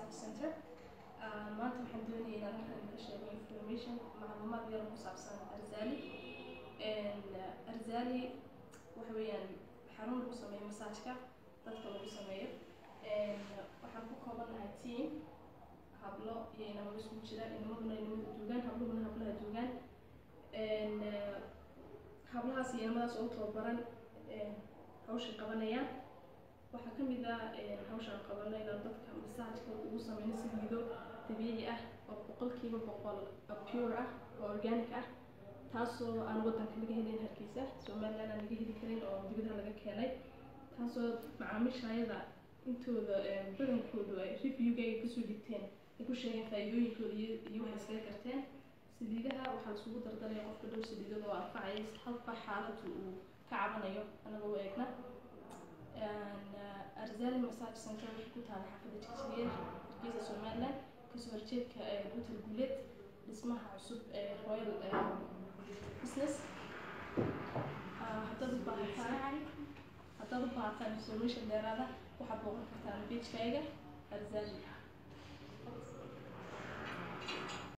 massage center maanta waxaan doonaya inaan halkan ka sheego information macluumaad yar ku saabsan arzali arzali waxa weeyaan xarun lagu sameeyo masaajka dadka lagu sameeyo waxaan ku koobanahay team hablo iyo inamada isku jira inamaduna inamada joogaan habluhuna hablaha joogaan hablahaas iyo inamadaas oo tababaran hawsha qabanayaan waxaa ka mid ah hawshaan qabanayna dadka masaajka ugu sameyno saliido dabiici ah oo boqolkiiba boqol pure ah oo organic ah taasoo aan wadanka laga helin hargeysa somaliland aan laga heli karin oo dibadaha laga keenay taasoo macaamiishayada intooda badankoodu ay reviewga ay kasoo dhigteen ay ku sheegeen faa'iidooyinkooda iyo iyo waxay iskaga garteen saliidaha waxaa laisugu dardalaya qofka dhow saliidada oo anfacaya halka xaaladu uu ka cabanayo anagoo u eegna arzali massage center waxay ku taala xaafadda jigjigeed hargeysa somaliland kasoo horjeedka hotel guuleed dhismaha cusub ee royal business haddaad u baahataan haddaad u baahataan information dheeraada waxaad booqan kartaan pagekayga arzali